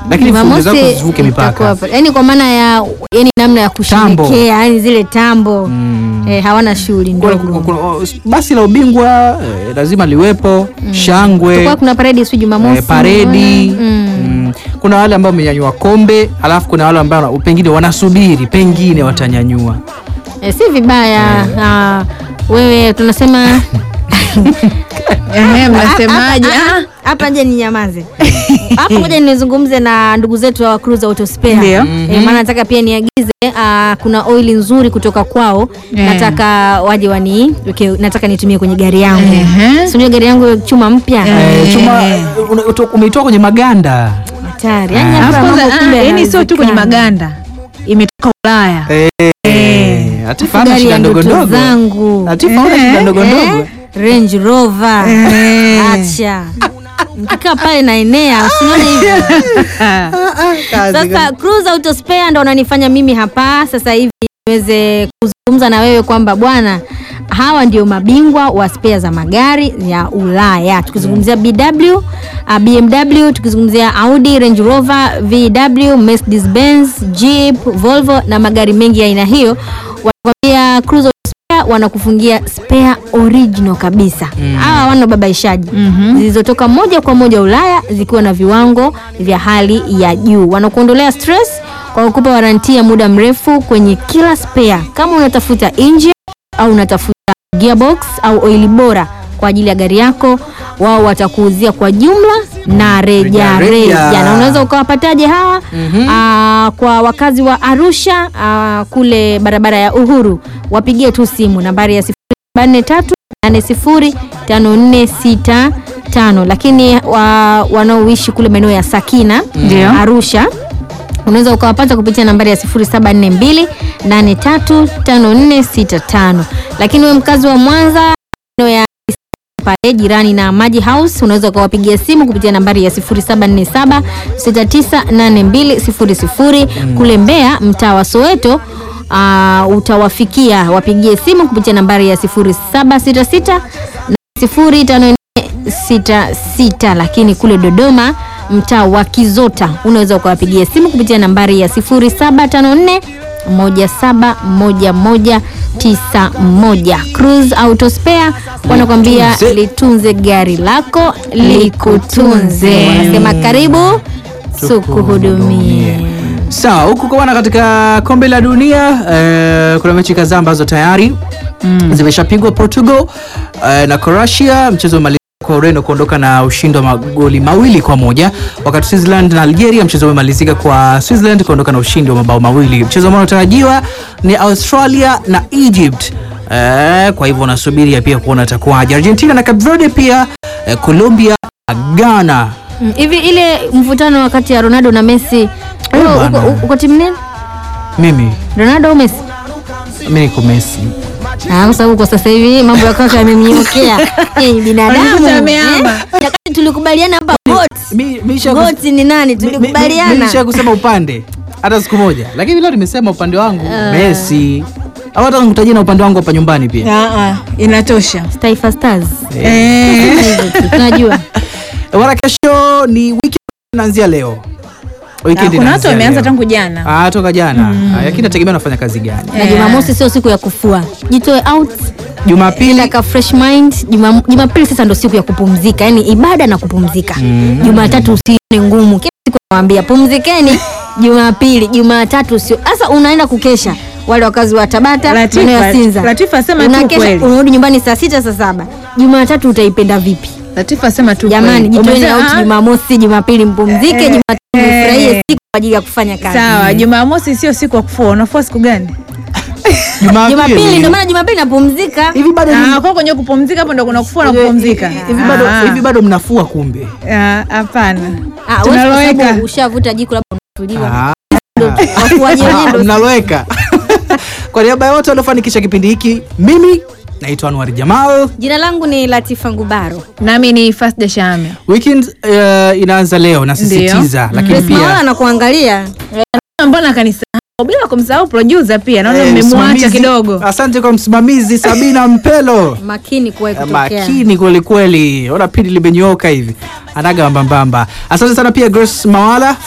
lakini fujo zako Jumamosi zivuke itakuwa mipaka hapa. Yaani kwa maana ya yani namna ya Tambo. kusherekea, yani zile tambo Mm. eh, hawana shughuli Kuna- ndogo. kuna- kuna- basi la ubingwa eh, lazima liwepo shangwe Kwa kuna paredi siku Jumamosi. eh, paredi unaona? Mm. mm. kuna wale ambao wamenyanyua kombe alafu kuna wale ambao pengine wanasubiri pengine watanyanyua Eh, si vibaya ah, wewe tunasema Ehe, mnasemaje? Ah, ah, Ah, hapa nje ni nyamaze hapa ngoja nizungumze na ndugu zetu wa Cruise Auto Spare Ndio. eh, maana nataka pia niagize ah, kuna oili nzuri kutoka kwao Eh. nataka waje wani okay, nataka nitumie kwenye gari yangu Ehe. sinajua gari yangu chuma mpya eh, chuma una- uto- umeitoa kwenye maganda hatari yani Ah. hapa alafu kwanza, mambo ah, kumbe yaani sio tu kwenye yanawezekana. maganda imetoka Ulaya. Eh, Latifa hana gari shida ya ndogo ndoto ndogo. zangu Latifa hana shida ndogo Eh, ndogo. Range Rover acha nikikaa pale naenea usinione hivyo Sasa Cruise Auto Spare ndo unanifanya mimi hapa sasa hivi niweze kuzungumza na wewe kwamba bwana, hawa ndio mabingwa wa spare za magari ya Ulaya. Tukizungumzia BW, uh, BMW, tukizungumzia Audi, Range Rover, VW, Mercedes Benz, Jeep, Volvo na magari mengi ya aina hiyo, wanakwambia Cruise Auto Spare wanakufungia spare original kabisa. Hawa hawana babaishaji zilizotoka moja kwa moja Ulaya zikiwa na viwango vya hali ya juu. Wanakuondolea stress kwa kukupa waranti ya muda mrefu kwenye kila spare. Kama unatafuta engine au unatafuta gearbox au oili bora kwa ajili ya gari yako, wao watakuuzia kwa jumla na reja Reja, reja. reja. Na unaweza ukawapataje hawa? Aa, kwa wakazi wa Arusha aa, kule barabara ya Uhuru, wapigie tu simu nambari ya 0743805465 lakini wa, wanaoishi kule maeneo ya Sakina Ndio. Arusha unaweza ukawapata kupitia nambari ya 0742835465 lakini we mkazi wa Mwanza maeneo ya pale jirani na Maji House unaweza ukawapigia simu kupitia nambari ya 0747 698200 kule Mbeya mtaa wa Soweto uh, utawafikia wapigie simu kupitia nambari ya 0766 05466 lakini kule Dodoma mtaa wa Kizota unaweza ukawapigia simu kupitia nambari ya 0754 171191 Cruise Auto Spare wanakwambia Litunze. litunze gari lako likutunze. Wanasema karibu tukuhudumie. sawa huku kwa bwana katika kombe la dunia eh, kuna mechi kadhaa ambazo tayari zimeshapigwa portugal eh, na croatia mchezo umemalizika kwa ureno kuondoka na ushindi wa magoli mawili kwa moja wakati switzerland na algeria mchezo umemalizika kwa switzerland kuondoka na ushindi wa mabao mawili mchezo ambao unatarajiwa ni australia na egypt eh, kwa hivyo unasubiria pia kuona atakuwaje argentina na cape verde pia eh, colombia na ghana Mm, Hivi ile mvutano wakati ya Ronaldo na Messi wewe bwana. uko, uko timu nini? mimi Ronaldo au Messi? mi niko messi Ah, kwa sababu kwa sasa hivi mambo ya kaka yamemnyokea. Yeye binadamu. Wanakuta eh? ameamba. Wakati tulikubaliana hapa goat. Mi- mi isha kus- Goat ni nani? mi- mi- mi- mi- Tulikubaliana. isha kusema upande hata siku moja lakini leo nimesema upande wangu messi au hata nikutajia na upande wangu hapa nyumbani pia Ah, ah, inatosha. Taifa Stars. Eh. Hivyo tu, Tunajua. wala kesho ni weekend inaanzia leo Ah, Weekend kuna watu inaanzia wameanza leo. tangu jana. Ah, toka jana Ah, lakini nategemea nafanya kazi gani Na Jumamosi sio siku ya kufua. Jitoe out jumapili like a fresh mind. Juma- Jumapili sasa ndo siku ya kupumzika, yani ibada na kupumzika. Jumatatu usione ngumu. Kila siku nawaambia pumzikeni Jumapili, Jumatatu sio. Sasa unaenda kukesha wale wakazi wa Tabata, Latifa- maeneo ya Sinza. Latifa sema tu Unakesha, kweli. unarudi nyumbani saa sita saa saba. Jumatatu utaipenda vipi? Latifa sema tu Jamani, kweli. jitoeni Umesema, out ah, Jumamosi, Jumapili mpumzike, Eh, Jumatatu eh. mfurahie siku kwa ajili ya kufanya kazi. Sawa, Jumamosi sio siku ya kufua. Unafua siku gani? Jumapili ndio maana Jumapili napumzika. hivi bado ni- Ah, kwa kwenye kupumzika hapo ndo kuna kufua na kupumzika. hivi bado Ah, hivi bado mnafua kumbe ah, Hapana. Ah, wewe kwa Tunaloweka. sababu ushavuta jiko labda unatuliwa. Ah. Ndio tu, wafuaji wenyewe Ah, ndio mnaloweka kwa niaba ya wote waliofanikisha kipindi hiki mimi naitwa Anwar Jamal Jina langu ni Latifa Ngubaro. Nami ni Fasda Shame. weekend uh, inaanza leo nasisitiza lakini Grace Mawala pia anakuangalia. Mbona kanisahau bila kumsahau producer pia. Naona eh, mmemwacha msimamizi- kidogo. asante kwa msimamizi Sabina Mpelo Makini kuwahi kutokea. makini kweli kweli ona pindi limenyooka hivi anaga mbambamba asante sana pia Grace Mawala